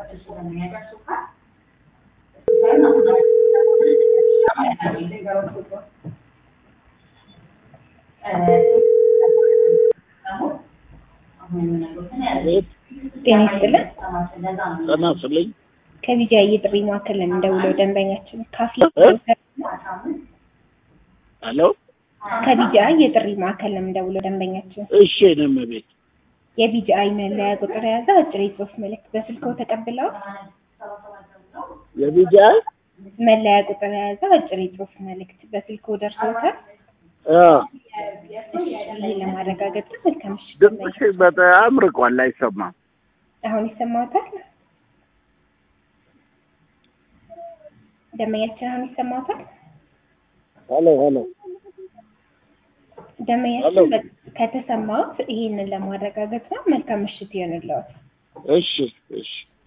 ጤና ይስጥልን። ጤና ይስጥልኝ። ከቢጃ የጥሪ ማዕከል እንደውለው ደንበኛችን ካፌ ሄሎ ከቢጃ የጥሪ ማዕከል እንደውለው ደንበኛችን እሺ፣ እኔም ቤት የቢጂአይ መለያ ቁጥር የያዘ አጭር የጽሁፍ መልእክት በስልክዎ ተቀብለው የቢጃ መለያ ቁጥር የያዘ አጭር የጽሁፍ መልእክት በስልክዎ ደርሶታል? ይህ ለማረጋገጥ ነው። መልካም ምሽት። ድምፅሽ በጣም ርቋል፣ አይሰማም። አሁን ይሰማዎታል? ደንበኛችን አሁን ይሰማዎታል? ሄሎ ሄሎ ደንበኛችን በ- ከተሰማዎት ይህንን ለማረጋገጥ ነው። መልካም ምሽት ይሆንልዎት። እሺ እሺ